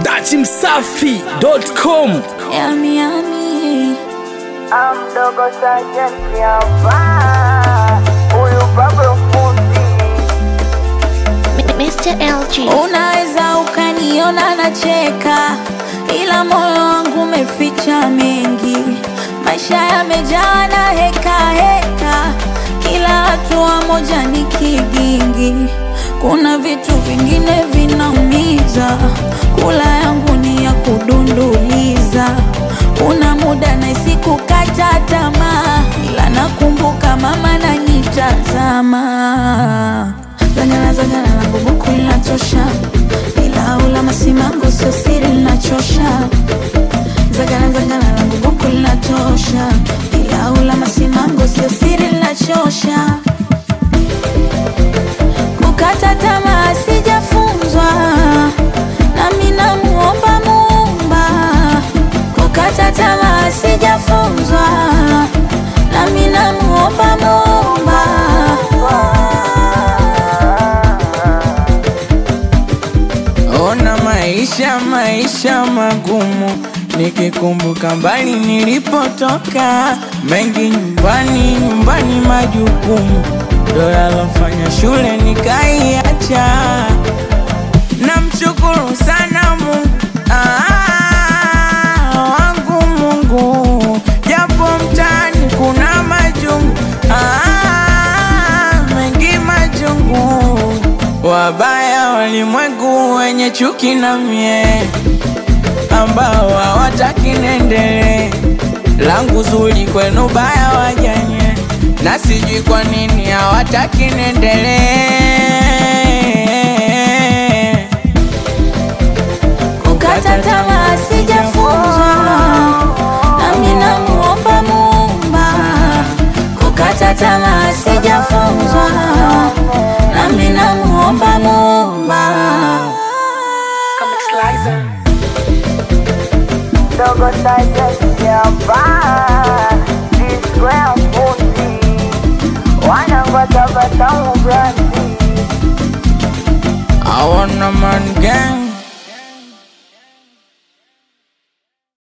dachimsafi.com Yami, yami. Amdogo sajenti hapa, huyu Pablo fundi Mr. LG. Unaweza ukaniona nacheka, ila moyo wangu umeficha mengi. Maisha yamejaa na heka heka, kila hatua moja ni kigingi. Kuna vitu vingine vinaumiza, kula yangu ni ya kudunduliza. Kuna muda nahisi kukata tamaa, ila nakumbuka mama nanitazama Zangana zangana langu buku linatosha, ila ula masimango sio siri linachosha. Zangana zangana langu buku linatosha, ila ula masimango sio siri linachosha. Kukata tamaa sijafunzwa, nami namuomba Muumba. Kukata tamaa sijafunzwa, nami namuomba Muumba. Ona maisha maisha magumu, nikikumbuka mbali nilipotoka, mengi nyumbani nyumbani majukumu, ndo yalofanya shule nikaiacha. Namshukuru sana Mungu ah, wangu Mungu, japo mtaani kuna majungu ah, mengi majungu, wabaya walimwengu wenye chuki na mie, ambao hawataki nendele langu zuri kwenu baya wajanye, na sijui kwa nini hawataki nendelee Kukata tamaa sijafunzwa, nami namuomba Muumba. Kukata tamaa sijafunzwa, nami namuomba Muumba. Dogo sajenti hapa, Square fundi wanangoja batamu brandi I want a man gang